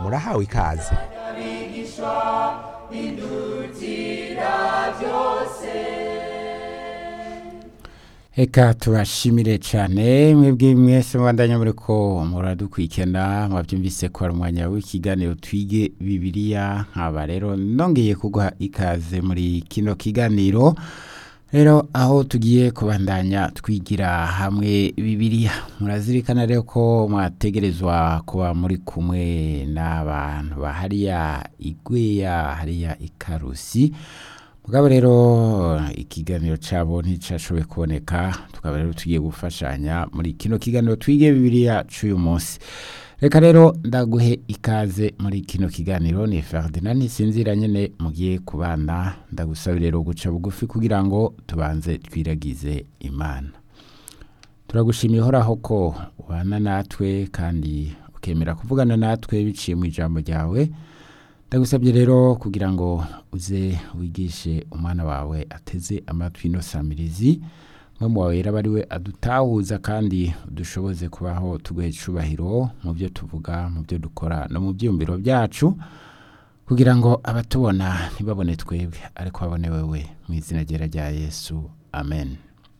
urahawe ikaze Eka tubashimire cyane mwebwe mwese mubandanya muri ko muradukwikena mwabyumvise ko ari umwanya w'ikiganiro twige bibiliya nkaba rero nongeye kuguha ikaze muri kino kiganiro rero aho tugiye kubandanya twigira hamwe bibiliya murazirikana rero ko mwategerezwa kuba muri kumwe n'abantu bahariya igweya hariya ikarusi mugabo rero ikiganiro cyabo nticyashoboye kuboneka tukaba rero tugiye gufashanya muri kino kiganiro twige bibiliya cy'uyu munsi reka rero ndaguhe ikaze muri kino kiganiro ni Ferdinand Sinzira nyene mugiye kubana ndagusaba rero guca bugufi kugira ngo tubanze twiragize Imana turagushimiye horaho ko ubana natwe kandi ukemera kuvugana natwe biciye mu ijambo ryawe ndagusabye rero kugira ngo uze wigishe umwana wawe ateze amatwi ino samirizi mu wawe rero aba ari we adutahuza kandi dushoboze kubaho tuguhe icubahiro mu byo tuvuga mu byo dukora no mu byiyumviro byacu kugira ngo abatubona ntibabone twebwe ariko babone wewe mu izina ryera rya yesu amen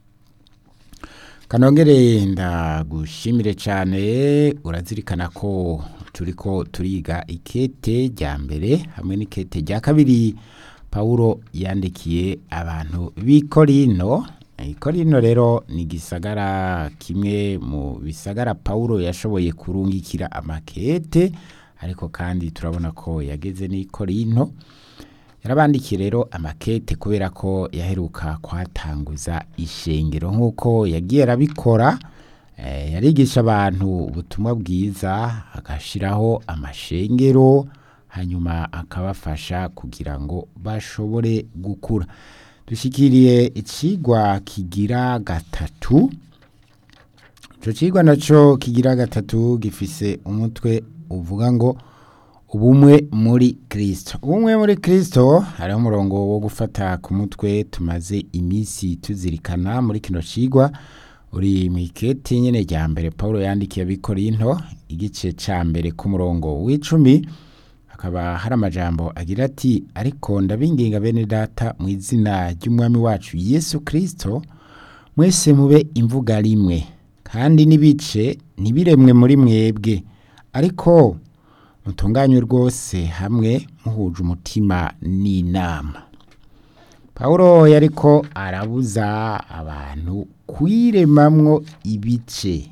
kanongere ndagushimire cyane urazirikana ko turi ko turiga ikete rya mbere hamwe n'ikete rya kabiri pawulo yandikiye abantu b'i korino ikorino rero ni igisagara kimwe mu bisagara pawulo yashoboye kurungikira amakete ariko kandi turabona ko yageze n'i korino yarabandikiye rero amakete kubera ko yaheruka kwatanguza ishengero nk'uko yagiye arabikora yarigisha abantu ubutumwa bwiza agashyiraho amashengero hanyuma akabafasha kugira ngo bashobore gukura dushyikiriye ikigwa kigira gatatu icyo kigwa nacyo kigira gatatu gifise umutwe uvuga ngo ubumwe muri kirisito ubumwe muri kirisito hariho umurongo wo gufata ku mutwe tumaze iminsi tuzirikana muri kino kigwa uri mu iketi nyine rya mbere paul yandikiye abikorinto igice cya mbere ku murongo w'icumi hakaba hari amajambo agira ati ariko ndabinginga bene data mu izina ry'umwami wacu yesu kirisito mwese mube imvuga rimwe kandi n'ibice ntibiremwe muri mwebwe ariko mutunganye rwose hamwe muhuje umutima n'inama paul yariko arabuza abantu kwiremamwo ibice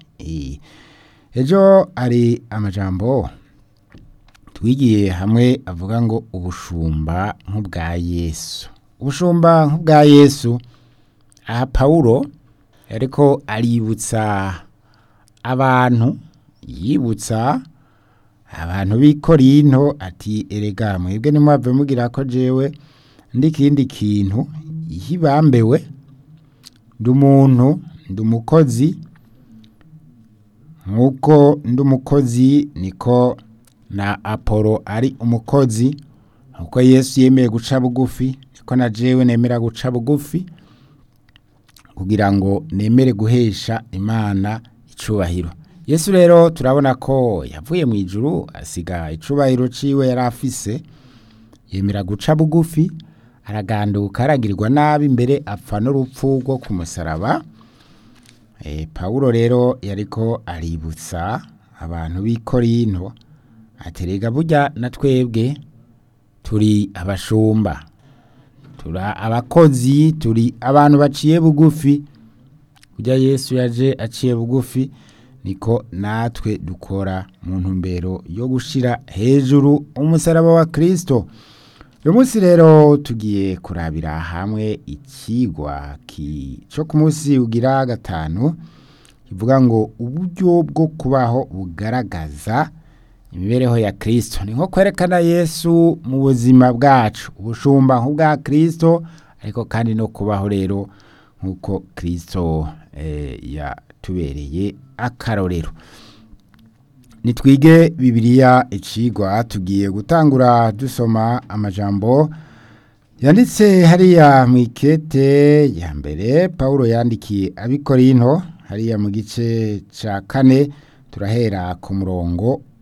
ejo hari amajambo twigiye hamwe avuga ngo ubushumba nk'ubwa yesu ubushumba nk'ubwa yesu aha pawulo ariko aributsa abantu yibutsa abantu b'i korinto ati erega mwebwe nimwave mugira ko jewe ndi ikindi kintu hibambewe ndi umuntu ndi umukozi nk'uko ndi umukozi niko na apolo ari umukozi nk'uko yesu yemeye guca bugufi niko na jewe nemera guca bugufi kugira ngo nemere guhesha imana icubahiro yesu rero turabona ko yavuye mu ijuru asiga icubahiro ciwe yari afise yemera guca bugufi araganduka aragirwa nabi imbere apfa n'urupfu rwo ku musaraba pawulo rero yariko aributsa abantu b'i korinto aterega burya na twebwe turi abashumba turi abakozi turi abantu baciye bugufi burya yesu yaje aciye bugufi niko natwe dukora mu ntumbero yo gushyira hejuru umusaraba wa kirisito uyu munsi rero tugiye kurabira hamwe ikigwa cyo ku munsi ugira gatanu kivuga ngo uburyo bwo kubaho bugaragaza imibereho ya kirisito ni nko kwerekana yesu mu buzima bwacu ubushumba nk'ubwa kirisito ariko kandi no kubaho rero nk'uko kirisito yatubereye akarorero nitwige bibiliya icigwa tugiye gutangura dusoma amajambo yanditse hariya mu ikete ya mbere paul yandikiye abikorinto hariya mu gice cya kane turahera ku murongo